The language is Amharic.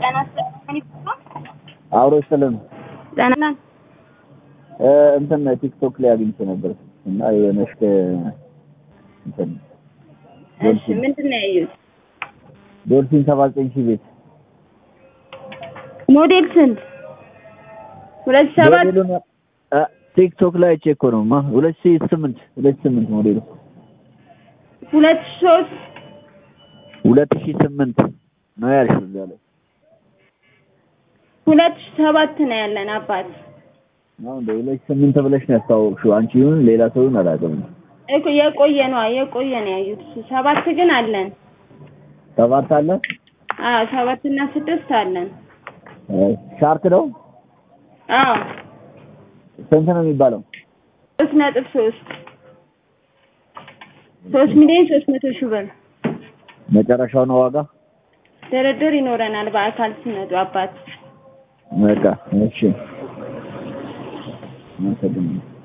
ጤና ይስጥልኝ ይባላል። አብሮ ይስጥልን። ጤና እ እንትን ቲክቶክ ላይ አግኝቼ ነበር እና የሆነች እንትን እሺ፣ ምንድን ነው ያዩት? ዶልፊን ሰባ ዘጠኝ ሺህ ቤት ሞዴል ስንት? ሁለት ሺህ ሰባት ሞዴሉን እ ቲክቶክ ላይ አይቼ እኮ ነው ማ ሁለት ሺህ ስምንት ሁለት ሺህ ስምንት ሞዴሉ ሁለት ሺህ ሶስት ሁለት ሺህ ስምንት ነው ያልሽው እዛ ላይ ሁለት ሺህ ሰባት ነው ያለን አባት አሁን እንደ ሁለት ሺህ ስምንት ብለሽ ነው ያስታወቅሽው አንቺ ይሁን ሌላ ሰው ይሁን አላውቅም እኮ የቆየ ነው የቆየ ነው ያዩት። ሰባት ግን አለን። ሰባት አለ አዎ ሰባት እና ስድስት አለን። እ ሻርክ ነው አዎ ስንት ነው የሚባለው ሶስት ነጥብ ሶስት ሶስት ሚሊዮን ሶስት መቶ ሺህ ብር መጨረሻው ነው ዋጋ ድርድር ይኖረናል በአካል ሲመጡ አባት በቃ እሺ አመሰግናለሁ